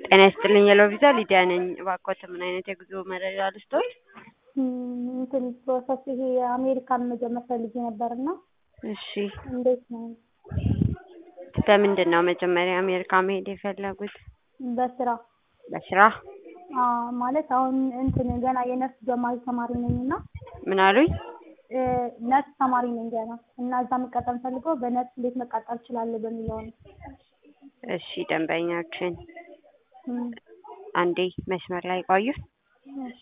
ጤና ይስጥልኝ የሎቪዛ ሊዲያ ነኝ። እባክዎት ምን አይነት የጉዞ መረጃ ልስጥዎት? እንትን ፕሮሰስ ይሄ የአሜሪካን መጀመር ፈልጌ ነበር እና እሺ እንዴት ነው? በምንድን ነው መጀመሪያ አሜሪካ መሄድ የፈለጉት? በስራ በስራ አዎ፣ ማለት አሁን እንትን ገና የነርስ ጀማሪ ተማሪ ነኝ እና ምን አሉኝ? እ ነርስ ተማሪ ነኝ ገና እና እዛ መቀጠል ፈልገው በነርስ እንዴት መቀጠል እችላለሁ በሚለው ነው። እሺ ደንበኛችን እም፣ አንዴ መስመር ላይ ቆዩ። እሺ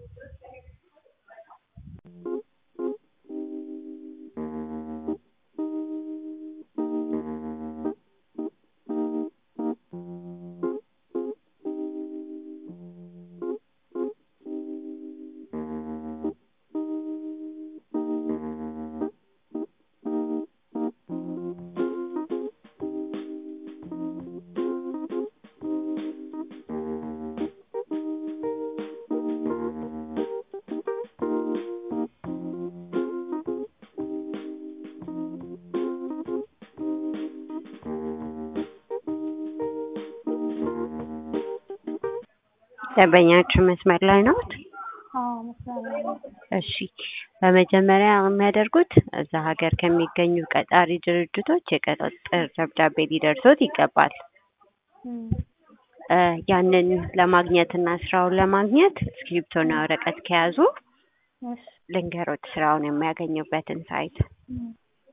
ደንበኛችን መስመር ላይ ነዎት? አዎ መስመር ላይ ነኝ። እሺ በመጀመሪያ የሚያደርጉት እዛ ሀገር ከሚገኙ ቀጣሪ ድርጅቶች የቅጥር ደብዳቤ ሊደርሶት ይገባል። እም፣ እ ያንን ለማግኘት እና ስራውን ለማግኘት እስክሪብቶና ወረቀት ከያዙ እሺ ልንገሮት ስራውን የሚያገኙበትን ሳይት እም፣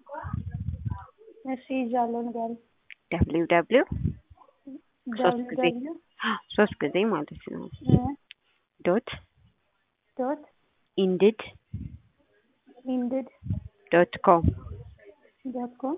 እሺ ይዣለሁ ንገሪኝ። ደብሊው ደብሊው ሶስት ጊዜ ደብሊው ሶስት ጊዜ ማለት ነው እ ዶት ዶት ኢንድድ ኢንድድ ዶት ኮም ዶት ኮም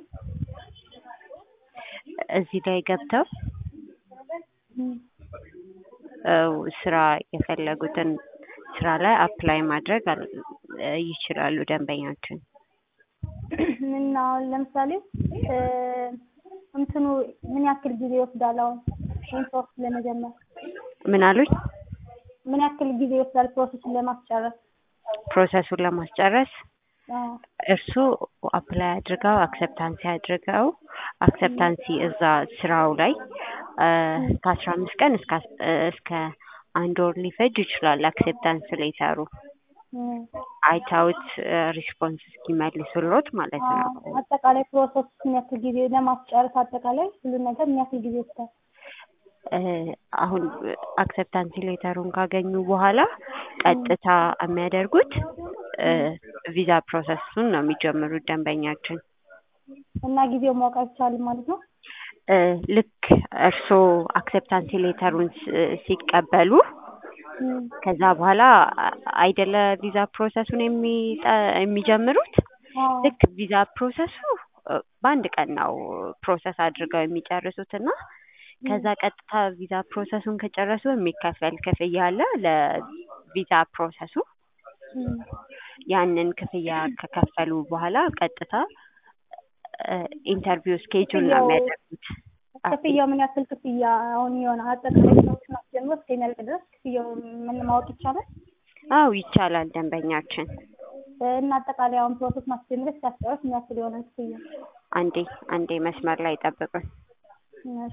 እዚህ ላይ ገብተው እም፣ እ ስራ የፈለጉትን ስራ ላይ አፕላይ ማድረግ አል- እ ይችላሉ ደንበኛችን። እና አሁን ለምሳሌ እ እንትኑ ምን ያክል ጊዜ ይወስዳል? አሁን ይሄን ፕሮሰስ ለመጀመር ምን አሉኝ? ምን ያክል ጊዜ ይወስዳል ፕሮሰሱን ለማስጨረስ? ፕሮሰሱን ለማስጨረስ አዎ እርሱ አፕላይ አድርገው አክሰፕታንሲ አድርገው አክሰፕታንሲ እዛ ስራው ላይ እ ከአስራ አምስት ቀን እስከ አስ- እ እስከ አንድ ወር ሊፈጅ ይችላል። አክሴፕታንስ ሌተሩ እም፣ አይተውት ሪስፖንስ እስኪመልሱሎት ማለት ነው። አዎ አጠቃላይ ፕሮሰስ ምን ያክል ጊዜ ለማስጨረስ አጠቃላይ ሁሉን ነገር ምን ያክል ጊዜ ይወስዳል? እ አሁን አክሰፕታንሲ ሌተሩን ካገኙ በኋላ ቀጥታ የሚያደርጉት እ ቪዛ ፕሮሰሱን ነው የሚጀምሩት ደንበኛችን። እና ጊዜው ማወቅ አይቻልም ማለት ነው? እ ልክ እርስዎ አክሰፕታንሲ ሌተሩን ስ- ሲቀበሉ እም፣ ከዛ በኋላ አ- አይደለ ቪዛ ፕሮሰሱን የሚጠ- የሚጀምሩት አዎ ልክ ቪዛ ፕሮሰሱ እ በአንድ ቀን ነው ፕሮሰስ አድርገው የሚጨርሱት እና ከዛ ቀጥታ ቪዛ ፕሮሰሱን ከጨረሱ የሚከፈል ክፍያ አለ ለቪዛ ፕሮሰሱ። እም፣ ያንን ክፍያ ከከፈሉ በኋላ ቀጥታ እ ኢንተርቪው ስኬጁል ነው ክፍያው- የሚያደርጉት። ክፍያው ምን ያክል ክፍያ አሁን የሆነ አጠቃላይ ስራዎችን አስጀምሮ እስከሚያልቅ ድረስ ክፍያው ምን ማወቅ ይቻላል? አው ይቻላል ደንበኛችን። እና አጠቃላይ አሁን ፕሮሰስ ማስጀምረሽ ሲያስጨርስ ምን ያክል የሆነ ክፍያ? አንዴ አንዴ መስመር ላይ ጠብቁን። እሺ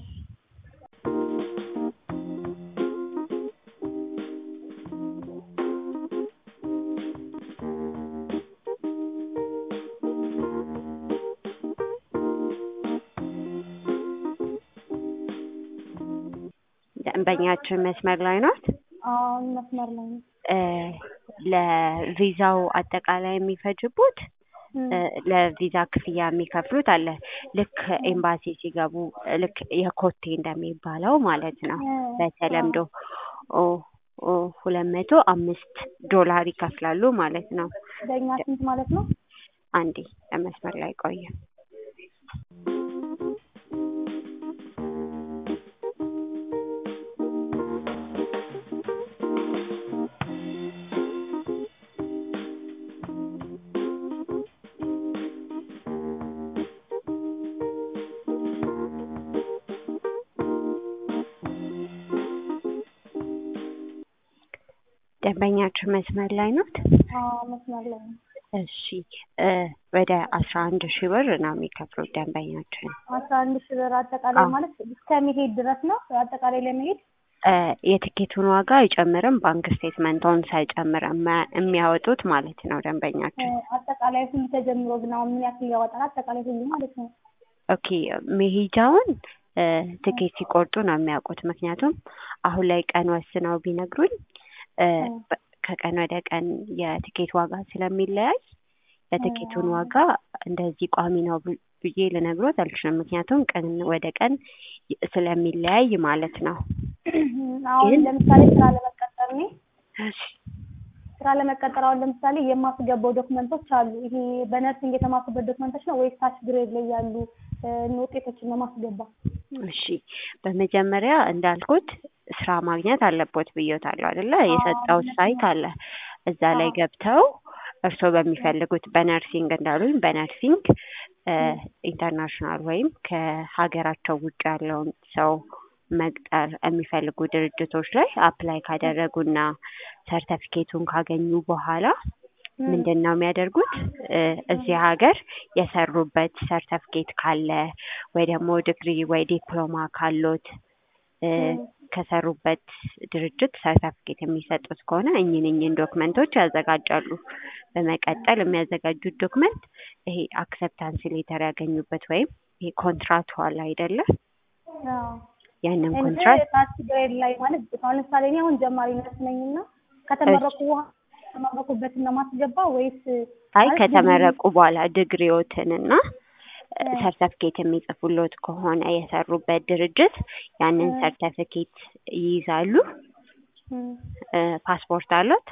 ደንበኛችን መስመር ላይ ናት። አሁን መስመር ላይ ነው። እ ለቪዛው አጠቃላይ የሚፈጅቡት እም፣ እ ለቪዛ ክፍያ የሚከፍሉት አለ። ልክ ኤምባሲ ሲገቡ ልክ የኮቴ እንደሚባለው ማለት ነው። እ፣ በተለምዶ ኦ ኦ ሁለት መቶ አምስት ዶላር ይከፍላሉ ማለት ነው። በእኛ ስንት ማለት ነው? አንዴ በመስመር ላይ ቆዩ። ደንበኛችን መስመር ላይ ናት። አዎ መስመር ላይ ነው። እሺ እ ወደ አስራ አንድ ሺህ ብር ነው የሚከፍሉት ደንበኛችን። አስራ አንድ ሺህ ብር አጠቃላይ አዎ። ማለት እስከ መሄድ ድረስ ነው አጠቃላይ ለመሄድ እ የትኬቱን ዋጋ አይጨምርም። ባንክ ስቴትመንቶን ሳይጨምር የማ- የሚያወጡት ማለት ነው እ ደንበኛችን። አጠቃላይ ሁሉ ተጀምሮ ግን አሁን ምን ያክል ያወጣል? አጠቃላይ ሁሉ ማለት ነው። ኦኬ መሄጃውን እ ትኬት ሲቆርጡ ነው የሚያውቁት። ምክንያቱም አሁን ላይ ቀን ወስነው ቢነግሩኝ እ በ- ከቀን ወደ ቀን የትኬት ዋጋ ስለሚለያይ የትኬቱን ዋጋ እንደዚህ ቋሚ ነው ብ- ብዬ ልነግሮት አልችልም። ምክንያቱም ቀን ወደ ቀን ይ- ስለሚለያይ ማለት ነው። አሁን ግን- ለምሳሌ ስራ ለመቀጠር እኔ እሺ ስራ ለመቀጠር አሁን ለምሳሌ የማስገባው ዶክመንቶች አሉ። ይሄ በነርሲንግ የተማርኩበት ዶክመንቶች ነው ወይስ ታች ግሬድ ላይ ያሉ እ ውጤቶችን ነው ማስገባ? እሺ በመጀመሪያ እንዳልኩት ስራ ማግኘት አለቦት ብዬታለሁ አይደለ? የሰጠው ሳይት አለ። እዛ ላይ ገብተው እርስዎ በሚፈልጉት በነርሲንግ እንዳሉኝ በነርሲንግ እ ኢንተርናሽናል ወይም ከሀገራቸው ውጭ ያለውን ሰው መቅጠር የሚፈልጉ ድርጅቶች ላይ አፕላይ ካደረጉና ሰርተፊኬቱን ካገኙ በኋላ ምንድን ነው የሚያደርጉት? እ እዚህ ሀገር የሰሩበት ሰርተፊኬት ካለ ወይ ደግሞ ዲግሪ ወይ ዲፕሎማ ካሎት እ ከሰሩበት ድርጅት ሰርተፊኬት የሚሰጡት ከሆነ እኝን እኝን ዶክመንቶች ያዘጋጃሉ። በመቀጠል የሚያዘጋጁት ዶክመንት ይሄ አክሰፕታንስ ሌተር ያገኙበት ወይም ይሄ ኮንትራቱ አለ አይደለ? አዎ ያንን እንጂ ኮንትራት ታች ግሬድ ላይ ማለት አሁን ለምሳሌ እኔ አሁን ጀማሪ ነርስ ነኝና ከተመረቁ በኋላ የተመረቁበትን ነው ማስገባ ወይስ አይ ማለት ከተመረቁ በኋላ ዲግሪዎትንና ሰርተፊኬት የሚጽፉሎት ከሆነ የሰሩበት ድርጅት ያንን ሰርተፊኬት ይይዛሉ። እም፣ እ ፓስፖርት አሎት?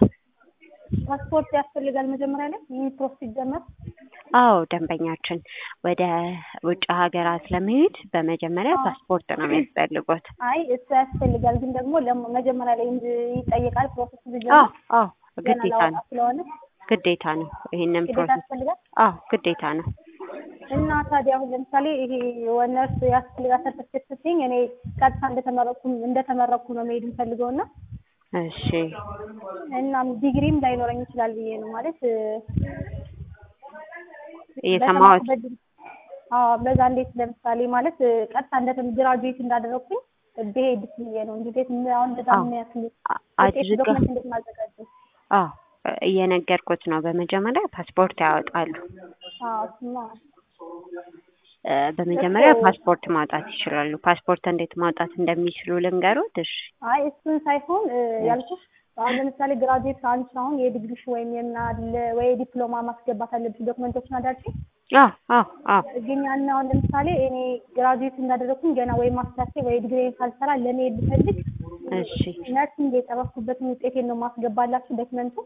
ፓስፖርት ያስፈልጋል መጀመሪያ ላይ ይህ ፕሮሰስ ሲጀመር? አዎ ደንበኛችን ወደ ውጭ ሀገራት ለመሄድ በመጀመሪያ ፓስፖርት ነው የሚያስፈልጉት። አይ እሱ ያስፈልጋል፣ ግን ደግሞ ለሞ- መጀመሪያ ላይ እንጂ ይጠየቃል ፕሮሰስ አዎ ሲጀመር አዎ ገና ግዴታ ላወጣ ነው ስለሆነ ግዴታ ነው። ይሄንን ግዴታ ፕሮሰስ ያስፈልጋል። አዎ ግዴታ ነው። እና ታዲያ አሁን ለምሳሌ ይሄ ነርስ ያስፈልጋል ሰርተፊኬት ስትይኝ እኔ ቀጥታ እንደተመረኩ እንደተመረኩ ነው መሄድ የምፈልገው እና እሺ እናም ዲግሪም ላይኖረኝ ይችላል ብዬ ነው ማለት እ፣ እየሰማሁት በተማርኩበት ዲግሪ- አዎ በዛ እንዴት ለምሳሌ ማለት እ፣ ቀጥታ እንደ ግራጁዌት እንዳደረግኩኝ ብሄድ ብዬ ነው እንጂ ቤት አሁን እንደዛ አዎ። ምን ያክል አ- ውጤት አድርጋ ዶክመንት እንዴት ማዘጋጀው? አዎ እየነገርኩት ነው። በመጀመሪያ ፓስፖርት ያወጣሉ። አዎ እሱማ እ በመጀመሪያ እኮ- ፓስፖርት ማውጣት ይችላሉ። ፓስፖርት እንዴት ማውጣት እንደሚችሉ ልንገሩት? እሺ አይ እሱን ሳይሆን እ፣ ያልኩሽ አሁን ለምሳሌ ግራጁዌት አንቺ አሁን የዲግሪሽ ወይም የምናለ ወይ ዲፕሎማ ማስገባት አለብሽ ዶክመንቶችን አዳልሽ አዎ አዎ አዎ ግን ያን አሁን ለምሳሌ እኔ ግራጁዌት እንዳደረግኩኝ ገና ወይ ማስተርሴ ወይ ዲግሪ ሳልሰራ ለመሄድ ብፈልግ እሺ ነርሲንግ የጨረስኩበትን ውጤቴን ነው ማስገባላችሁ ዶክመንቱ።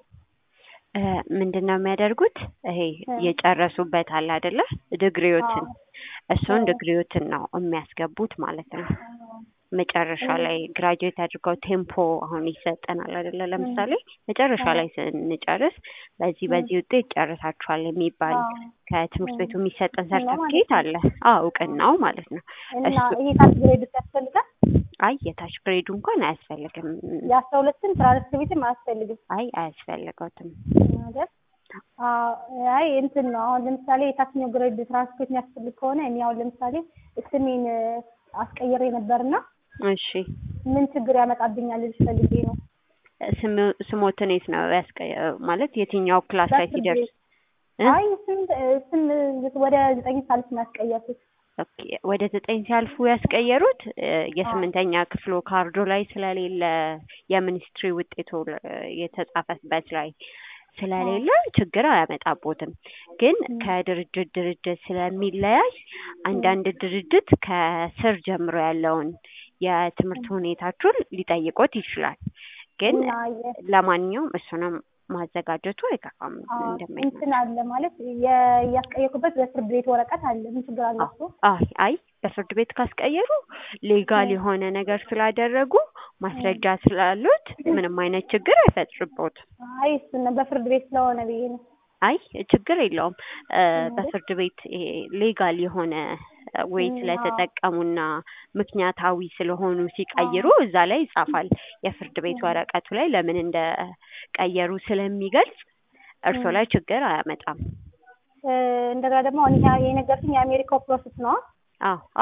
እ ምንድን ነው የሚያደርጉት? ይሄ የጨረሱበት አለ አይደለ? ዲግሪዎትን እሱን ዲግሪዎትን ነው የሚያስገቡት ማለት ነው። መጨረሻ ላይ ግራጁዌት አድርገው ቴምፖ አሁን ይሰጠናል አይደለ? ለምሳሌ መጨረሻ ላይ ስንጨርስ በዚህ በዚህ ውጤት ጨርሳችኋል የሚባል ከትምህርት ቤቱ የሚሰጠን ሰርተፍኬት አለ። አዎ እውቅናው ማለት ነው። እና እሱ ይሄ ታች ግሬድ ያስፈልጋል። አይ የታች ግሬዱ እንኳን አያስፈልግም። የአስራ ሁለትን ትራንስክሪፕትም አያስፈልግም አይ አያስፈልገውትም። ነገር አዎ፣ አይ እንትን ነው አሁን ለምሳሌ የታችኛው ግሬድ ትራንስክሪፕት የሚያስፈልግ ከሆነ እኔ አሁን ለምሳሌ ስሜን አስቀይሬ ነበርና እሺ ምን ችግር ያመጣብኛል ልልሽ ፈልጌ ነው። ስም- ስሞትን የት ነው ያስቀ ማለት የትኛው ክላስ ላይ በፍርድ ሲደርስ ቤት። አይ ስም ስም ወደ ዘጠኝ ሳልፍ ነው ያስቀየርኩት። ኦኬ፣ ወደ ዘጠኝ ሲያልፉ ያስቀየሩት እ የስምንተኛ ክፍሎ ካርዶ ላይ ስለሌለ የሚኒስትሪ ውጤቱ ለ- የተጻፈበት ላይ ስለሌለ ችግር አያመጣቦትም። ግን ከድርጅት ድርጅት ስለሚለያይ አንዳንድ ድርጅት ከስር ጀምሮ ያለውን የትምህርት ሁኔታችሁን ሊጠይቆት ይችላል። ግን እና የ- ለማንኛውም እሱንም ማዘጋጀቱ አይከፋም አዎ፣ እንደማይነት እንትን አለ ማለት የ- ያስቀየርኩበት በፍርድ ቤት ወረቀት አለ። ምን ችግር አለ እሱ? አይ አይ በፍርድ ቤት ካስቀየሩ ሌጋል የሆነ ነገር ስላደረጉ ማስረጃ ስላሉት ምንም አይነት ችግር አይፈጥርቦትም። አይ እሱን ነው በፍርድ ቤት ስለሆነ ብዬ ነው። አይ ችግር የለውም። እ በፍርድ ቤት ይሄ ሌጋል የሆነ ወይ ም፣ ስለተጠቀሙና ምክንያታዊ ስለሆኑ ሲቀይሩ እዛ ላይ ይጻፋል። የፍርድ ቤት ወረቀቱ ላይ ለምን እንደቀየሩ ስለሚገልጽ እርሶ ላይ ችግር አያመጣም። እ፣ እንደገና ደግሞ አሁን ይሄ የነገርኩኝ የአሜሪካው ፕሮሰስ ነው። አዎ አዎ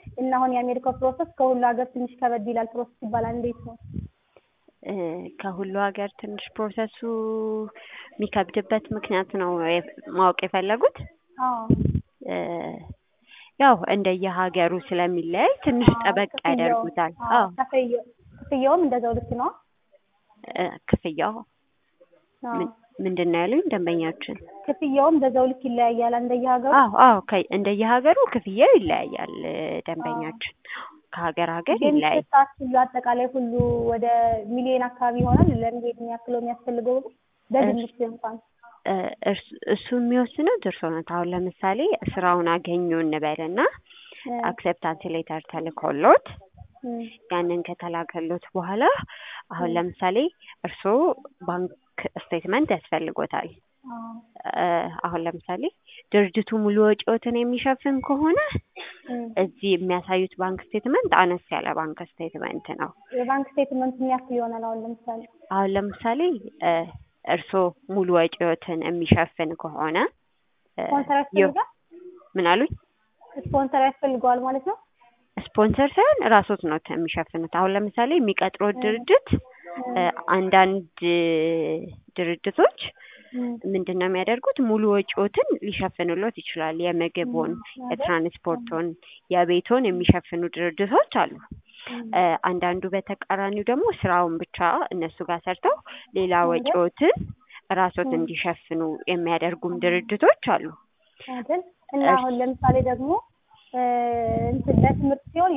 እና አሁን የአሜሪካው ፕሮሰስ ከሁሉ ሀገር ትንሽ ከበድ ይላል ፕሮሰስ ይባላል። እንዴት ነው? እ ከሁሉ ሀገር ትንሽ ፕሮሰሱ የሚከብድበት ምክንያት ነው የ- ማወቅ የፈለጉት? አዎ እ ያው እንደየሀገሩ ስለሚለያይ ትንሽ አዎ፣ ጠበቅ ክፍያው- ያደርጉታል። አዎ፣ አዎ ክፍያው ክፍያውም እንደዛው ልክ ነው። እ ክፍያው አዎ ምን- ምንድን ነው ያሉኝ ደንበኛችን? ክፍያውም በዛው ልክ ይለያያል እንደየሀገሩ። አዎ አዎ ከ- እንደየሀገሩ ክፍያው ይለያያል እ ደንበኛችን ከሀገር ሀገር ግን ይለያያል። ስታስ ሁሉ አጠቃላይ ሁሉ ወደ ሚሊዮን አካባቢ ይሆናል ለመሄድ የሚያክለው የሚያስፈልገው በግምት እንኳን እ እርስ- እሱ የሚወስኑት እርስዎ ናት። አሁን ለምሳሌ ስራውን አገኙ እንበልና እ አክሴፕታንስ ሌተር ተልኮሎት እ ያንን ከተላከሎት በኋላ አሁን እ ለምሳሌ እርስዎ ባንክ ስቴትመንት ያስፈልጎታል። አዎ እ አሁን ለምሳሌ ድርጅቱ ሙሉ ወጪዎትን የሚሸፍን ከሆነ እ እዚህ የሚያሳዩት ባንክ ስቴትመንት አነስ ያለ ባንክ ስቴትመንት ነው። የባንክ ስቴትመንት የሚያክል ይሆናል አሁን ለምሳሌ አሁን ለምሳሌ እ እርስዎ ሙሉ ወጪዎትን የሚሸፍን ከሆነ እ ስፖንሰር ዮ- ያስፈልጋል ምን አሉኝ? ስፖንሰር ያስፈልገዋል ማለት ነው። ስፖንሰር ሳይሆን ራስዎት ነው የሚሸፍኑት። አሁን ለምሳሌ የሚቀጥሩት እ ድርጅት እ እ አንዳንድ ድርጅቶች እ ምንድን ነው የሚያደርጉት ሙሉ ወጪዎትን ሊሸፍኑሎት ይችላል። የምግቡን፣ አይደል? የትራንስፖርቱን፣ የቤቶን የሚሸፍኑ ድርጅቶች አሉ። እ አንዳንዱ በተቃራኒው ደግሞ ስራውን ብቻ እነሱ ጋር ሰርተው ሌላ አይደል? ወጪዎትን ራስዎት እ እንዲሸፍኑ የሚያደርጉም ድርጅቶች አሉ። አይደል? እና እሺ አሁን ለምሳሌ ደግሞ እ እንትን ለትምህርት ሲሆን